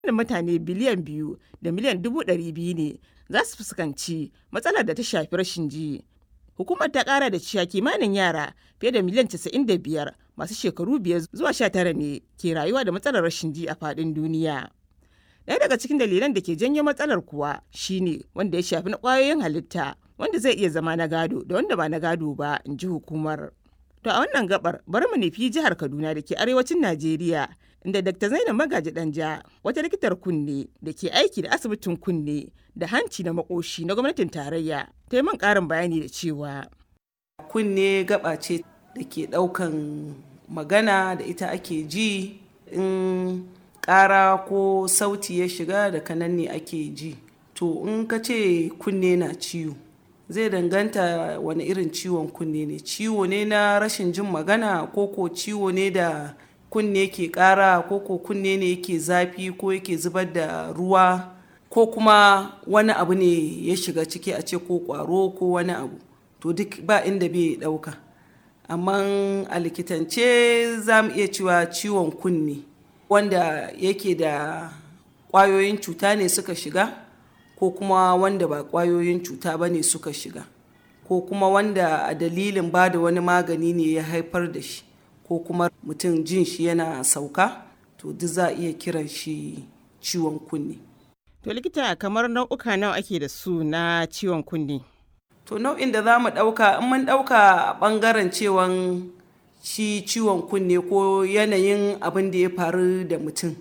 da mutane biliyan biyu da miliyan dubu ɗari biyu ne za su fuskanci matsalar da ta shafi rashin ji. Hukumar ta ƙara da cewa kimanin yara fiye da miliyan 95 masu shekaru biyar zuwa 19 ne ke rayuwa da matsalar rashin ji a faɗin duniya. Ɗaya daga cikin dalilan da ke janyo matsalar kuwa shine wanda ya shafi na ƙwayoyin halitta wanda zai iya zama na gado da wanda ba na gado ba in ji hukumar. To a wannan gabar bari mu nufi jihar Kaduna da ke arewacin Najeriya inda Dr. Zainab Magaji Danja wata likitar kunne da ke aiki da asibitin kunne da hanci da makoshi na gwamnatin tarayya ta yi min ƙarin bayani da cewa. Kunne gaba ce da ke ɗaukan magana da ita ake ji in ƙara ko sauti ya shiga da kanan ne ake ji. To in ka ce kunne na ciwo. zai danganta wani irin ciwon kunne ne ciwo ne na rashin jin magana ko ko ciwo ne da kunne ke kara ko ko kunne ne yake zafi ko yake zubar da ruwa ko kuma wani abu ne ya shiga ciki a ce ko kwaro ko wani abu to duk ba inda bai dauka amma a likitance za mu iya cewa ciwon kunne wanda yake da kwayoyin cuta ne suka shiga ko kuma wanda ba kwayoyin cuta ba ne suka shiga ko kuma wanda a dalilin ba da wani magani ne ya haifar da shi ko kuma mutum jin shi yana sauka to duk za a iya kiran shi ciwon kunne. To likita kamar nau'uka nawa ake da su na ciwon kunne? To nau'in da za mu ɗauka in mun ɗauka a ɓangaren cewan shi ciwon kunne ko yanayin abin da ya faru da mutum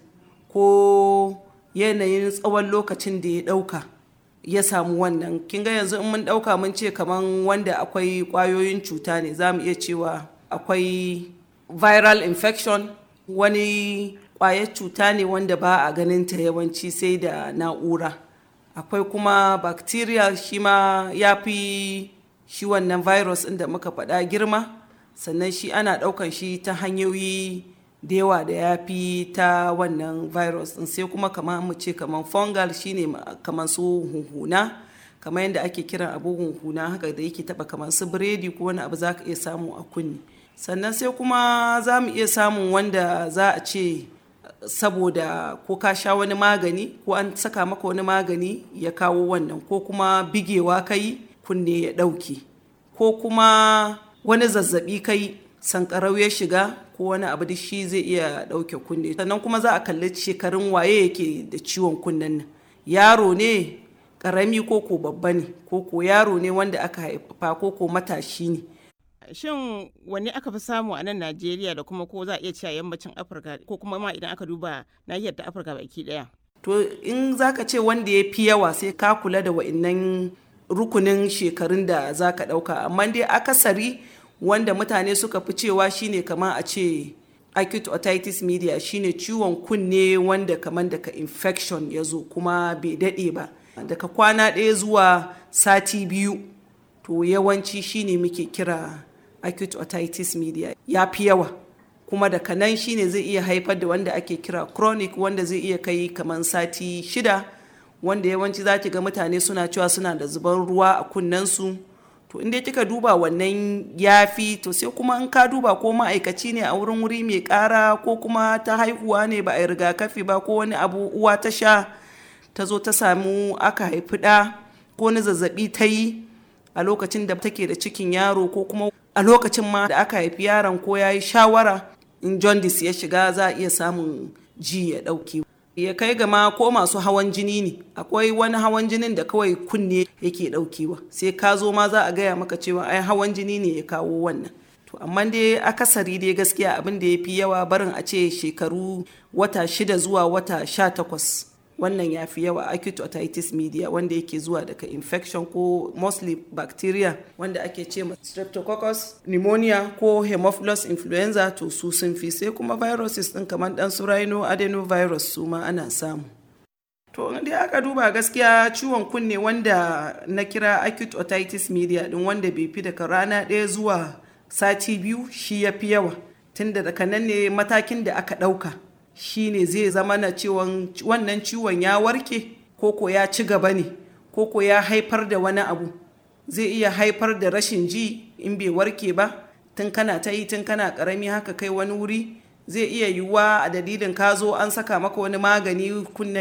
ko yanayin tsawon lokacin da ya ɗauka ya samu wannan kin ga yanzu in mun ɗauka mun ce kaman wanda akwai ƙwayoyin cuta ne za mu iya cewa akwai viral infection wani ƙwayar cuta ne wanda ba a ganin ta yawanci sai da na'ura akwai kuma bacteria shi ma ya fi shi wannan virus inda muka faɗa girma sannan shi ana ɗaukan shi ta hanyoyi da yawa da ya fi ta wannan virus din sai kuma kamar mu ce kamar fungal shine kamar su hunhuna kamar yadda ake kiran abu hunhuna haka da yake taba kamar su biredi ko wani abu za ka iya samu a kunni sannan sai kuma za mu iya samun wanda za a ce saboda ko ka sha wani magani ko an saka maka wani magani ya kawo wannan ko kuma bigewa kai kunne ya ɗauke ko kuma wani zazzabi kai sankarau ya shiga ko wani abu da shi zai iya ɗauke kunne sannan kuma za a kalli shekarun waye yake da ciwon kunnen nan yaro ne ƙarami ko ko babba ne ko ko yaro ne wanda aka haifa ko ko matashi ne shin wani aka fi samu a nan najeriya da kuma ko za a iya cewa yammacin afirka ko kuma ma idan aka duba nahiyar ta afirka baki ɗaya to in zaka ce wanda ya fi yawa sai ka kula da wa'innan rukunin shekarun da za ka ɗauka amma dai akasari wanda mutane suka fi cewa shine kamar a ce acute otitis media shine ciwon kunne wanda kamar daga infection ya zo kuma bai daɗe ba daga kwana ɗaya zuwa sati biyu to yawanci shine muke kira acute otitis media ya fi yawa kuma daga nan shine zai iya haifar da wanda ake kira chronic wanda zai iya kai kamar sati shida wanda yawanci za ki ga mutane suna cewa suna da zuban ruwa a kunnensu to inda kika duba wannan yafi to sai kuma in ka duba ko ma'aikaci ne a wurin wuri mai kara ko kuma ta haihuwa ne ba a yi rigakafi ba ko wani abu uwa ta sha ta zo ta samu aka haifi ɗa ko wani zazzabi ta yi a lokacin da take da cikin yaro ko kuma a lokacin ma da aka haifi yaron ko ya yi shawara in jaundice ya shiga za a iya samun ji ya ɗauke ya kai gama ko masu hawan jini ne akwai wani hawan jinin da kawai kunne yake daukewa sai ka zo ma za a gaya maka cewa ai hawan jini ne ya kawo wannan to amma dai akasari dai gaskiya abin da ya fi yawa barin a ce shekaru wata shida zuwa wata sha takwas wannan ya fi yawa acute otitis media wanda yake zuwa daga infection ko mostly bacteria wanda ake ce ma streptococcus pneumonia ko hemophilus influenza to su sun fi sai kuma viruses din kamar dan su rhino adenovirus su ma ana samu to dai aka duba gaskiya ciwon kunne wanda na kira acute otitis media din wanda bai fi daga rana ɗaya zuwa sati biyu shi ya fi yawa tunda daga nan ne matakin da aka ɗauka shine zai zama na ciwon wannan ciwon ya warke koko ya ci gaba ne koko ya haifar da wani abu zai iya haifar da rashin ji in bai warke ba tun kana ta yi tun kana karami haka kai wani wuri zai iya yiwuwa a dalilin ka zo an saka maka wani magani kunnen